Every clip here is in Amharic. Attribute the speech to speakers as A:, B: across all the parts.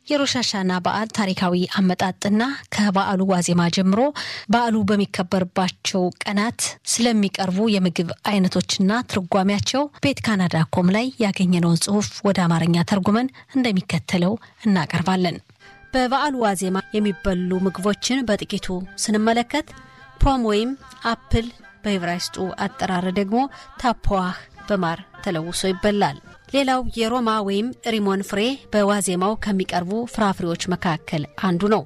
A: የሮሻሻና በዓል ታሪካዊ አመጣጥና ከበዓሉ ዋዜማ ጀምሮ በዓሉ በሚከበርባቸው ቀናት ስለሚቀርቡ የምግብ አይነቶችና ትርጓሜያቸው ቤት ካናዳ ኮም ላይ ያገኘነውን ጽሑፍ ወደ አማርኛ ተርጉመን እንደሚከተለው እናቀርባለን። በበዓሉ ዋዜማ የሚበሉ ምግቦችን በጥቂቱ ስንመለከት ፖም ወይም አፕል በዕብራይስጡ አጠራር ደግሞ ታፖዋህ በማር ተለውሶ ይበላል። ሌላው የሮማ ወይም ሪሞን ፍሬ በዋዜማው ከሚቀርቡ ፍራፍሬዎች መካከል አንዱ ነው።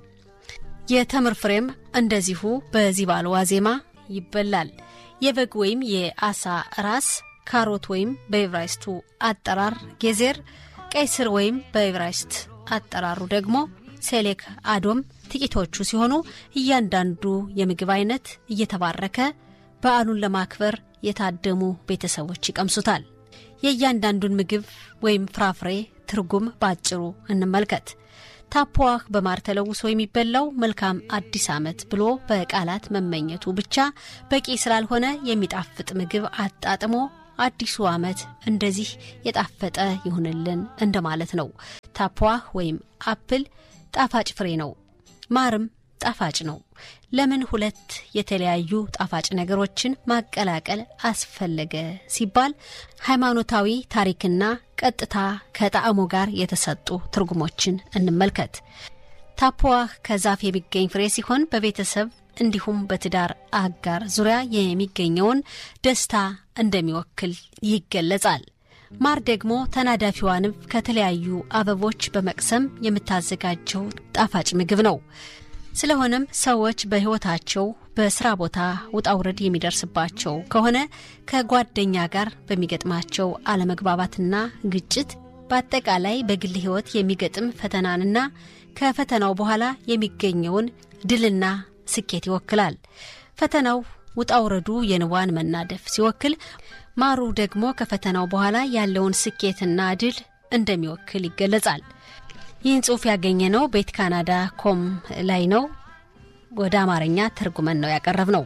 A: የተምር ፍሬም እንደዚሁ በዚህ በዓል ዋዜማ ይበላል። የበግ ወይም የአሳ ራስ፣ ካሮት ወይም በዕብራይስቱ አጠራር ጌዜር፣ ቀይ ስር ወይም በዕብራይስት አጠራሩ ደግሞ ሴሌክ አዶም ጥቂቶቹ ሲሆኑ እያንዳንዱ የምግብ አይነት እየተባረከ በዓሉን ለማክበር የታደሙ ቤተሰቦች ይቀምሱታል። የእያንዳንዱን ምግብ ወይም ፍራፍሬ ትርጉም በአጭሩ እንመልከት። ታፖዋህ በማር ተለውሶ የሚበላው መልካም አዲስ ዓመት ብሎ በቃላት መመኘቱ ብቻ በቂ ስላልሆነ የሚጣፍጥ ምግብ አጣጥሞ አዲሱ ዓመት እንደዚህ የጣፈጠ ይሁንልን እንደማለት ነው። ታፖዋህ ወይም አፕል ጣፋጭ ፍሬ ነው። ማርም ጣፋጭ ነው። ለምን ሁለት የተለያዩ ጣፋጭ ነገሮችን ማቀላቀል አስፈለገ ሲባል ሃይማኖታዊ ታሪክና ቀጥታ ከጣዕሙ ጋር የተሰጡ ትርጉሞችን እንመልከት። ታፖዋህ ከዛፍ የሚገኝ ፍሬ ሲሆን በቤተሰብ እንዲሁም በትዳር አጋር ዙሪያ የሚገኘውን ደስታ እንደሚወክል ይገለጻል። ማር ደግሞ ተናዳፊዋ ንብ ከተለያዩ አበቦች በመቅሰም የምታዘጋጀው ጣፋጭ ምግብ ነው። ስለሆነም ሰዎች በሕይወታቸው በስራ ቦታ ውጣውረድ የሚደርስባቸው ከሆነ ከጓደኛ ጋር በሚገጥማቸው አለመግባባትና ግጭት፣ በአጠቃላይ በግል ሕይወት የሚገጥም ፈተናንና ከፈተናው በኋላ የሚገኘውን ድልና ስኬት ይወክላል። ፈተናው ውጣውረዱ የንቧን መናደፍ ሲወክል፣ ማሩ ደግሞ ከፈተናው በኋላ ያለውን ስኬትና ድል እንደሚወክል ይገለጻል። ይህን ጽሑፍ ያገኘነው ቤት ካናዳ ኮም ላይ ነው። ወደ አማርኛ ተርጉመን ነው ያቀረብ ነው።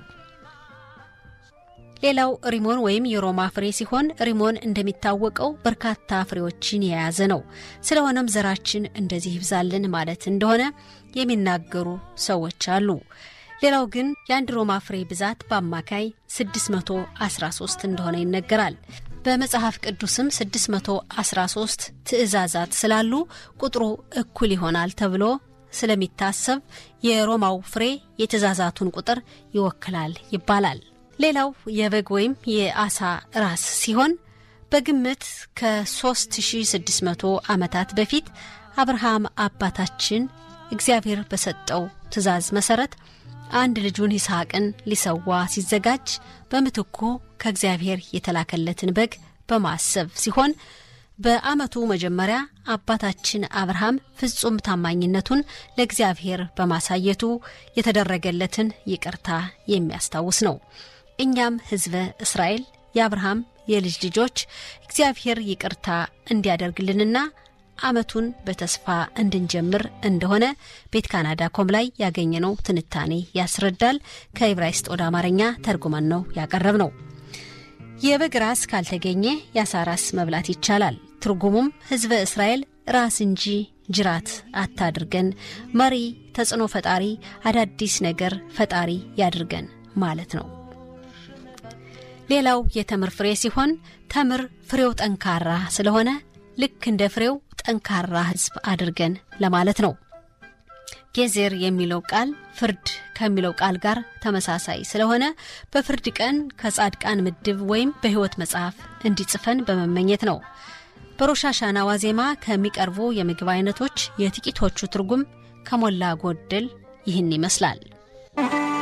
A: ሌላው ሪሞን ወይም የሮማ ፍሬ ሲሆን ሪሞን እንደሚታወቀው በርካታ ፍሬዎችን የያዘ ነው። ስለሆነም ዘራችን እንደዚህ ይብዛልን ማለት እንደሆነ የሚናገሩ ሰዎች አሉ። ሌላው ግን የአንድ ሮማ ፍሬ ብዛት በአማካይ 613 እንደሆነ ይነገራል። በመጽሐፍ ቅዱስም 613 ትእዛዛት ስላሉ ቁጥሩ እኩል ይሆናል ተብሎ ስለሚታሰብ የሮማው ፍሬ የትእዛዛቱን ቁጥር ይወክላል ይባላል። ሌላው የበግ ወይም የአሳ ራስ ሲሆን በግምት ከ3600 ዓመታት በፊት አብርሃም አባታችን እግዚአብሔር በሰጠው ትእዛዝ መሰረት አንድ ልጁን ይስሐቅን ሊሰዋ ሲዘጋጅ በምትኩ ከእግዚአብሔር የተላከለትን በግ በማሰብ ሲሆን በዓመቱ መጀመሪያ አባታችን አብርሃም ፍጹም ታማኝነቱን ለእግዚአብሔር በማሳየቱ የተደረገለትን ይቅርታ የሚያስታውስ ነው። እኛም ሕዝበ እስራኤል የአብርሃም የልጅ ልጆች እግዚአብሔር ይቅርታ እንዲያደርግልንና ዓመቱን በተስፋ እንድንጀምር እንደሆነ ቤት ካናዳ ኮም ላይ ያገኘነው ትንታኔ ያስረዳል። ከዕብራይስጥ ወደ አማርኛ ተርጉመን ነው ያቀረብ ነው። የበግ ራስ ካልተገኘ የአሳ ራስ መብላት ይቻላል። ትርጉሙም ሕዝበ እስራኤል ራስ እንጂ ጅራት አታድርገን፣ መሪ፣ ተጽዕኖ ፈጣሪ፣ አዳዲስ ነገር ፈጣሪ ያድርገን ማለት ነው። ሌላው የተምር ፍሬ ሲሆን ተምር ፍሬው ጠንካራ ስለሆነ ልክ እንደ ፍሬው ጠንካራ ሕዝብ አድርገን ለማለት ነው። ጌዜር የሚለው ቃል ፍርድ ከሚለው ቃል ጋር ተመሳሳይ ስለሆነ በፍርድ ቀን ከጻድቃን ምድብ ወይም በሕይወት መጽሐፍ እንዲጽፈን በመመኘት ነው። በሮሻሻና ዋዜማ ከሚቀርቡ የምግብ አይነቶች የጥቂቶቹ ትርጉም ከሞላ ጎደል ይህን ይመስላል።